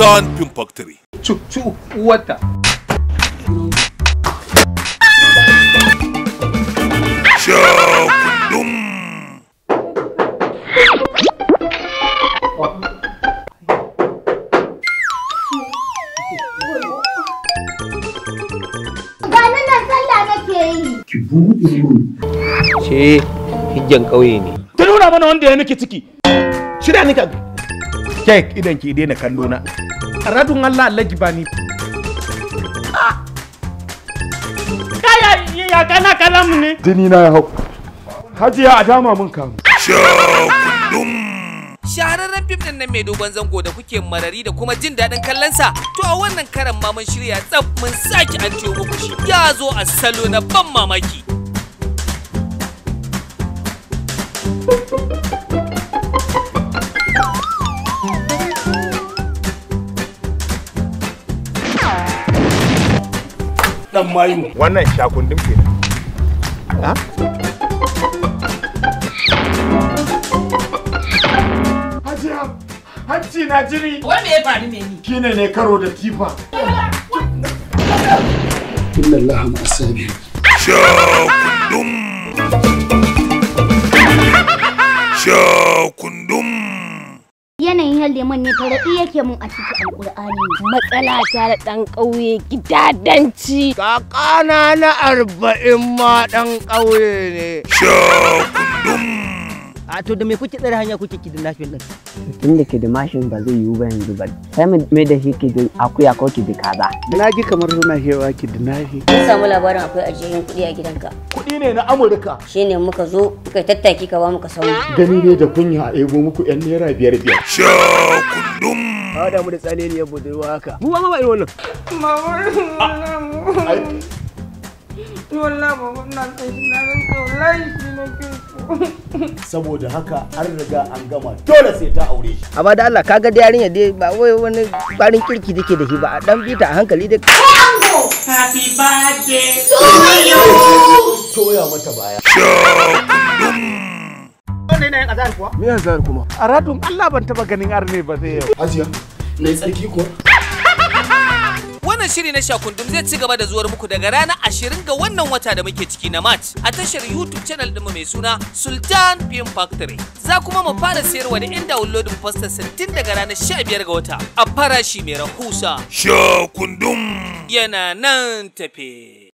Sultan Film Factory. Cucu uwarta. Shakundum. Gani nan sallah nake yi. ce hijjan ƙauye ne Ta nuna mana wanda ya miki ciki. Shirya ni ka. Kek idan ki daina kallo na. Radun Allah Allah ki bani. Kaya ya kana kalamu ne. jini na ya hau hajiya a dama mun kamu Shakundum. shahararren fim din nan mai dogon zango da kuke marari da kuma jin daɗin kallonsa to a wannan karan ma mun shirya tsaf mun sake an ciwo muku shi ya zo a salo na ban mamaki Dan mayu. wannan shakundin ke hajiya hanci na jini Wai me ya faru ne ni? shine ne karo da tifa Shakundum. Shakundum. Yanayin yan lemon ne taraɗi yake mun a cikin alƙur'ani. matsala ta da ɗan ƙauye gidadanci. kakana na arba'in ma ɗan ƙauye ne Shakundum. a to da me kuke tsare hanya kuke kidnapping din tun da ke da mashin ba zai yiwu ba yanzu ba sai mu mai da shi ke da akuya ko ki da kaza Na ji kamar suna hewa ki da nafi. Mun samu labarin akwai ajiyayyen kuɗi a gidanka. kuɗi ne na amurka Shi ne muka zo muka yi tattaki ka ba muka samu. gani ne da kunya a ego muku yan naira biyar biyar Shakundum. ba da mu da tsaleliyar budurwa haka mu ba ma ba irin wannan saboda haka an riga an gama dole sai ta aure shi amma da Allah kaga da yarinya dai ba wai wani farin kirki take da shi ba a dan bita a hankali dai Happy birthday. toya mata baya me ya zar kuma A radun Allah ban taba ganin arne ba zai yau. hajiya na yi tsarki kuwa wannan shiri na shakundum zai ci gaba da zuwar muku daga ranar 20 ga wannan wata da muke ciki na march a tashar youtube channel ɗinmu mai suna sultan film factory za kuma mu fara sayarwa da yan downloading poster 60 daga ranar 15 ga wata a farashi mai rahusa Shakundum. yana nan tafe